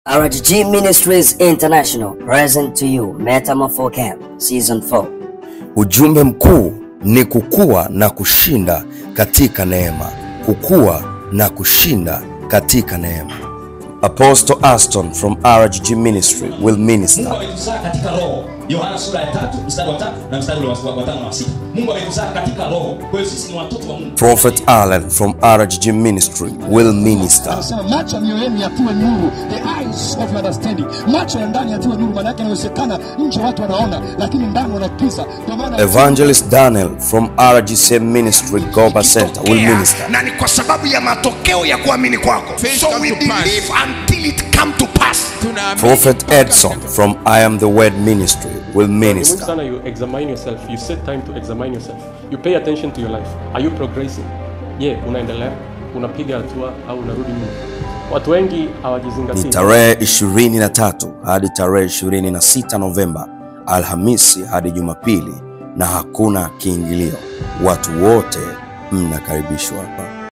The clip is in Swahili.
RGG Ministries International present to you Metamorpho Camp Season 4. Ujumbe mkuu ni kukua na kushinda katika neema, kukua na kushinda katika neema. Apostle Aston from RGG Ministry will Mungu minister. ametuzaa katika roho. Yohana sura ya tatu mstari wa tatu na mstari ule wa wa tano na wa sita. Mungu ametuzaa katika roho. Kwa hiyo sisi ni watoto wa Mungu. Prophet Allen from RGG Ministry will minister. anasema macho ya mioyo yenu yatiwe nuru, the eyes of your understanding, macho ya ndani yatiwe nuru. Maana yake inawezekana nje watu wanaona, lakini ndani wanakiza. Ndio maana Evangelist Daniel from RGC Ministry Goba Center will Ikitokea, minister. na ni kwa sababu ya matokeo ya kuamini kwako Faith so come we to pass. believe until it come to pass Tunaamini Prophet Edson from I Am the Word Ministry will Ni muhimu minister. sana you examine yourself. You set time to examine yourself. You pay attention to your life. Are you progressing? Je, unaendelea? Unapiga hatua au unarudi nyuma? Watu wengi Ni hawajizingatii. tarehe 23 hadi tarehe 26 Novemba, Alhamisi hadi Jumapili, na hakuna kiingilio. Watu wote mnakaribishwa hapa.